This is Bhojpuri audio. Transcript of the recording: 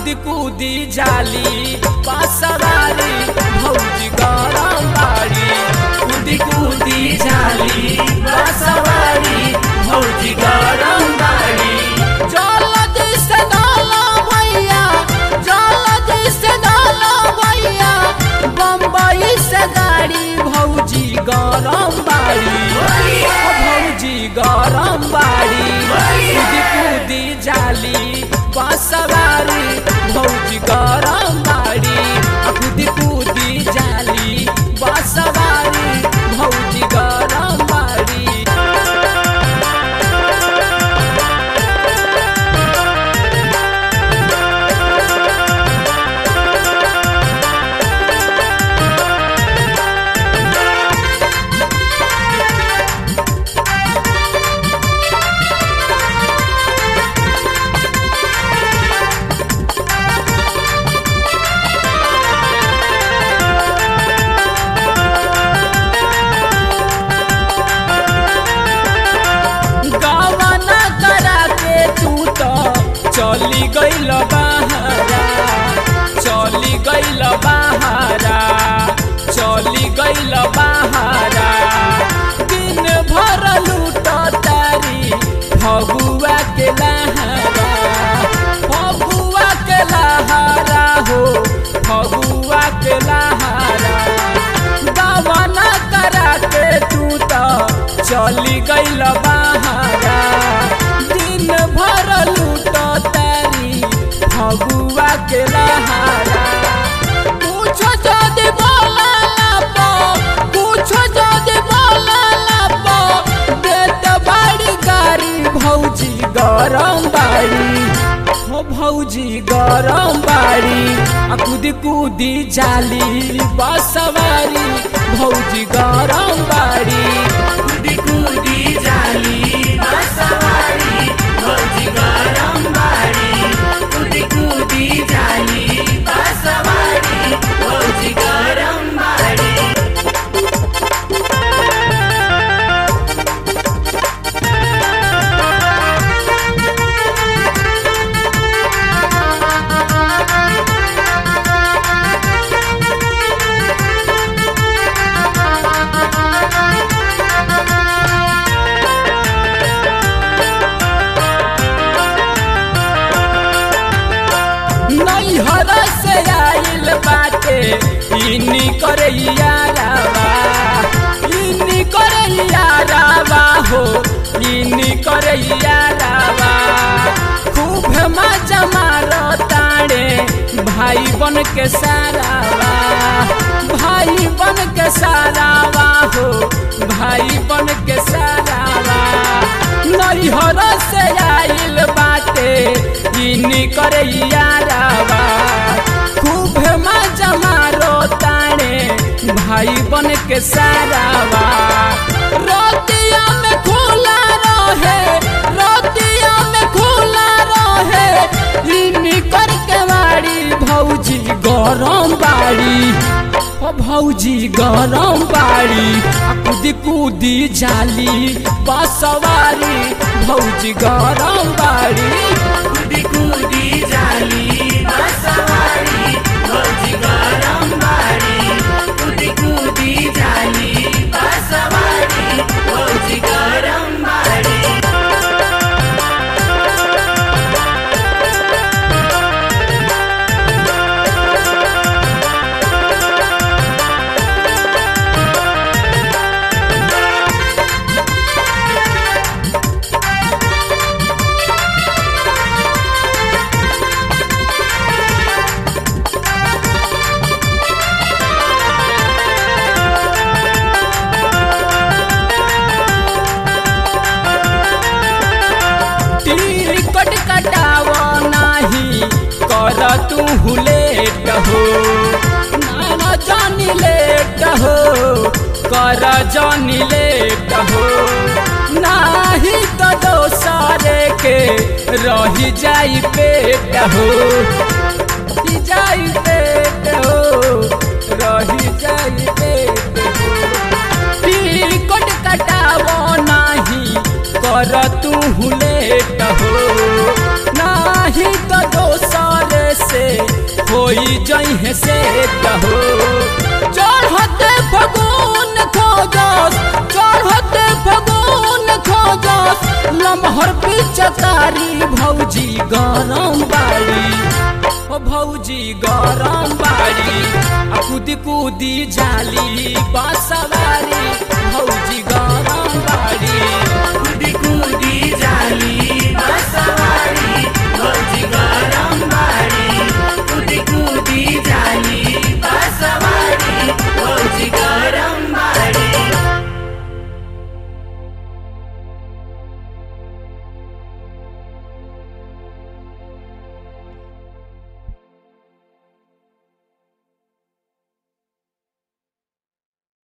कूदी कूदी जाली पासवारी भौजी गरम बाड़ी कूदी कूदी जाली पासवारी भौजी गरम बाड़ी जल्दी से डालो भैया जल्दी से डालो भैया बम्बई से गाड़ी भौजी गरम बाड़ी ओ भौजी गरम बाड़ी कूदी कूदी जाली बासवारी भौजी गरम बाड़ी आ कूदी कूदी जाली बासवारी भौजी गरम बाड़ी गवना करा के तू तो चली गईल बहारा चली गईल बहारा चली गईल बहारा दिन भर लूट तारी फगुआ के लहारा फगुआ के लहारा हो फगुआ के लहारा गवना करा के तू तो चली गईल बहारा दिन भर लूट तारी फगुआ के लहारा पूछो जदि बोला लापो पूछो जदि बोला लापो देत बाड़ी गाड़ी भौजी गरम बाड़ी हो भौजी गरम बाड़ी आ कूदी कूदी जाली बसवारी भौजी गरम बाड़ी कूदी कूदी जाली बसवारी भौजी गरम बाड़ी कूदी कूदी जाली बसवारी भौजी गरम बाड़ी नैहर से आइल बाटे इनी करे यारावा इनी करे यारावा हो इनी करे यारावा खूब मजा मारो ताड़े भाई बन के सारावा भाई बन के सारावा हो भाई बन के सारावा नैहर से आइल बाटे इनी करे यारावा खूब मजा मारो ताणे भाई बन के सारावा रोतिया में खुला रहे रोतिया में खुला रहे इनी कर के बाड़ी भौजी गरम बाड़ी ओ भौजी गरम बाड़ी आ कूदी कूदी जाली बसवारी भौजी गरम बाड़ी कूदी कूदी जाली बसवारी भौजी गरम बाड़ी कूदी कूदी जाली बसवारी भौजी गरम बाड़ी टिकट कटाव नाही कर तू लेट हो नाना जानी लेट हो कर जानी लेट हो नाही तो दोसरे के रही जाई पेट हो रही जाई पेट हो रही जाई पेट हो टिकट कटावो नाही कर तू लेट हो नाही तो दोसर से है से कहो चढ़ते फगुन खोजस चढ़ते फगुन खोजस लमहर पिचकारी भौजी गरम बाड़ी ओ भौजी गरम बाड़ी आ कूदी कूदी जाली बसवा